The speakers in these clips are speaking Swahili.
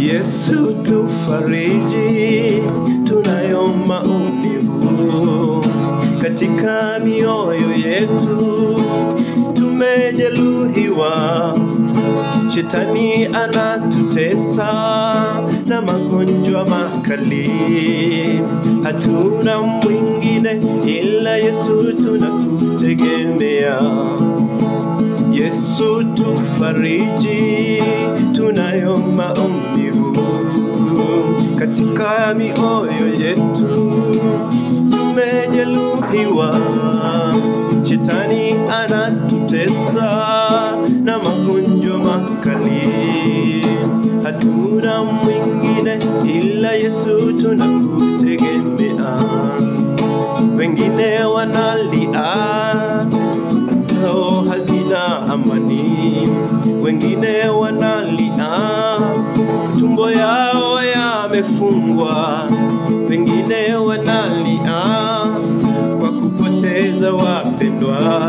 Yesu tufariji, tunayo maumivu katika mioyo yetu, tumejeruhiwa, shetani anatutesa na magonjwa makali, hatuna mwingine ila Yesu, tunakutegemea. Yesu tufariji, tunayo maumivu katika mioyo yetu, tumejeruhiwa, shetani anatutesa na magonjwa makali, hatuna mwingine ila Yesu, tunakutegemea. Wengine wanalia roho hazina amani, wengine wanalia tumbo yao yamefungwa, wengine wanalia kwa kupoteza wapendwa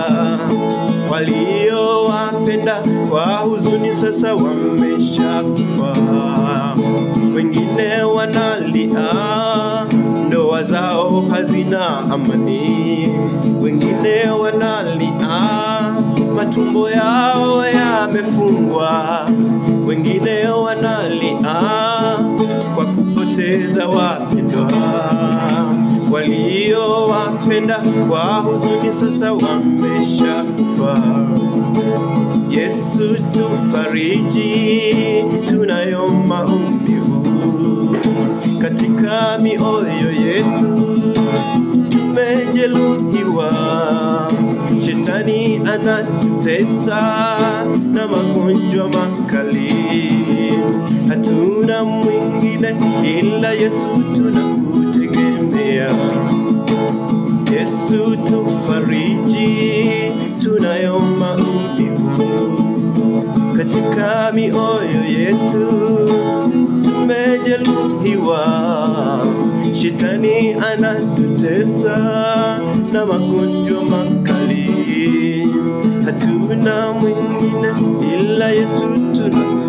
waliowapenda kwa huzuni, sasa wameshakufa. Wengine wanalia ndoa zao hazina amani, wengine wanalia matumbo yao yamefungwa, wengine wanalia kwa kupoteza wapendwa waliowapenda kwa huzuni, sasa wameshakufa. Yesu tufariji, tunayo maumivu katika mioyo yetu, tumejeruhiwa, shetani anatutesa na magonjwa makali, hatuna mwingine ila Yesu, tunakutegemea. Yesu tufariji, tunayo maumivu katika mioyo yetu, tumejeruhiwa, shetani anatutesa na magonjwa makali, hatuna mwingine ila Yesu tuna